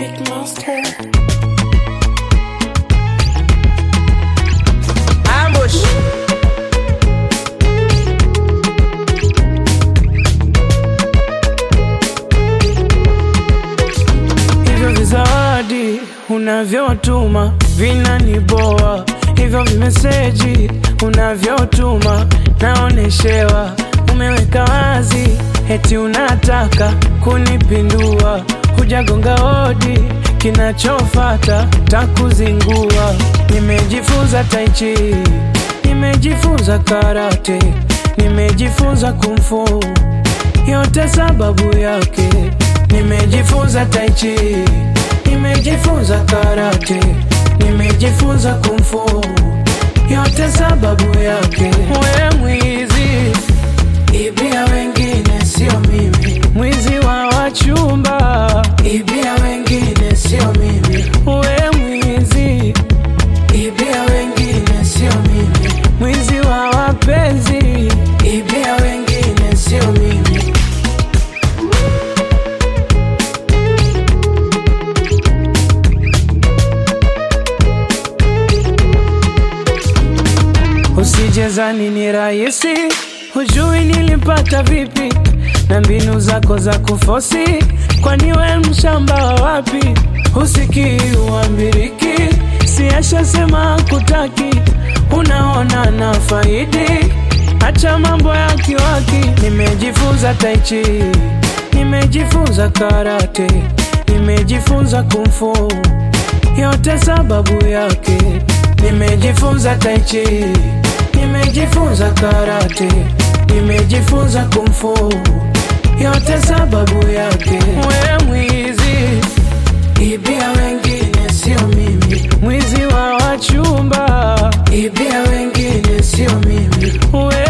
Music Monster. Ambush. hivyo vizawadi unavyotuma vinaniboa, hivyo vimeseji unavyotuma naoneshewa, umeweka wazi eti unataka kunipindua, hujagonga hodi, kinachofata takuzingua. Nimejifunza taichi, nimejifunza karate, nimejifunza kumfu yote sababu yake nimejifunza taichi nimejifunza karate nimejifunza kumfu yote sababu yake we mwizi ibia wengine sio mimi mwizi wa wachumba ibia wengine sio mimi we mwizi ibia wengine sio mimi mwizi wa wapenzi ibia wengine sio mimi Usijezani ni rahisi, hujui nilipata vipi na mbinu zako za kufosi, kwani we mshamba wa wapi? Husikii uambiriki, siashasema kutaki, unaona na faidi, acha mambo ya kiwaki. Nimejifunza taichi, nimejifunza karate, nimejifunza kumfu yote sababu yake nimejifunza taichi nimejifunza karate nimejifunza kumfu yote sababu yake we mwizi ibia wengine sio mimi mwizi wa wachumba ibia wengine sio mimi we